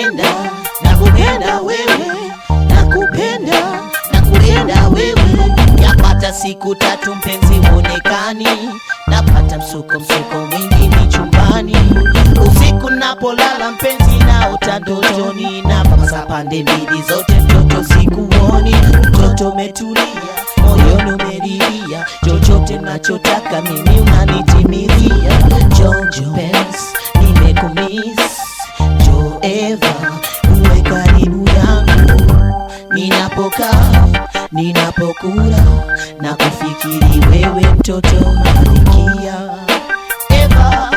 nakupenda nakupenda wewe nakupenda nakupenda wewe yapata siku tatu mpenzi huonekani napata msuko msuko mwingi ni chumbani usiku napolala mpenzi naota ndotoni napapasa pande mbili zote mtoto sikuoni mtoto umetulia moyoni umeriria chochote nachotaka mimi unanitimizia jonjo pens nimekumis jo eva uwe karibu yangu ninapokaa ninapokula na kufikiri wewe mtoto malikia eva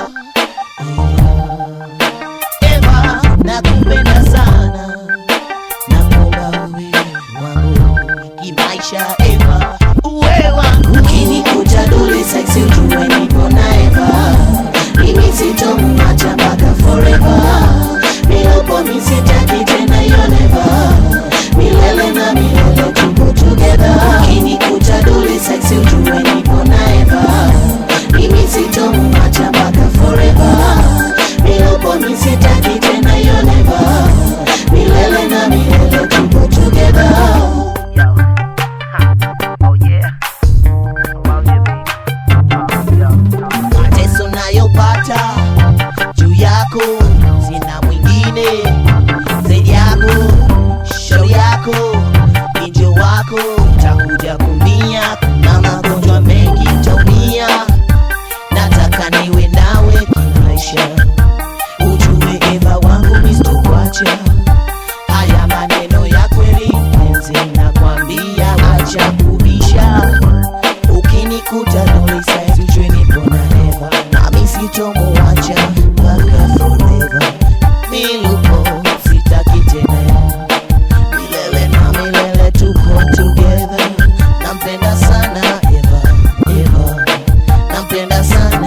eva nakupenda sana nakuomba uwe wangu kimaisha eva uwe wangu ukinikuta dole sexy ujue nipo na eva mimi sitomwacha mpaka forever milopo misitaki tena hiyo never milele na milele tupo together ukinikuta dole sexy ujue nipo na eva mimi sitomwacha mpaka forever milopo misitaki tena hiyo never milele na milele tupo together Yo. Huh. Oh yeah. Oh yeah, baby. Oh, yo. mateso nayopata juu yako sina mwingine zaidi yako shauri yako injo wako takuja kumia kuna magonjwa mengi taumia nataka niwe nawe kimaisha ujue eva wangu mistokwacha haya maneno ya kweli penzi nakwambia acha kubisha ukinikuta dolisaizi ujue nipo na eva nami sitomuacha mpaka forever milupo sitaki tena milele na milele tupo together nampenda sana eva eva nampenda sana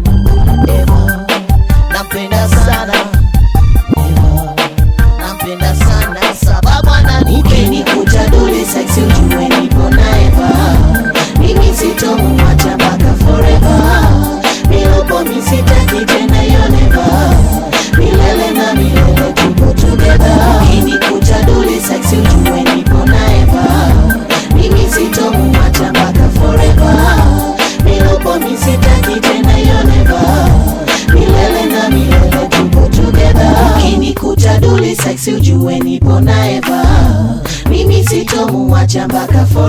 eva nampenda sana eva nampenda sana sababu ananipenda dole sexy ujue nipo na eva mimi sitomuacha mpaka forever milopo misitaki tena hiyo neva milele na milele tupo together ukinikuta dole sexy ujue nipo na eva mimi sitomuacha mpaka forever milopo misitaki tena hiyo neva milele na milele tupo together ukinikuta dole sexy ujue nipo na eva mimi sitomuacha mpaka forever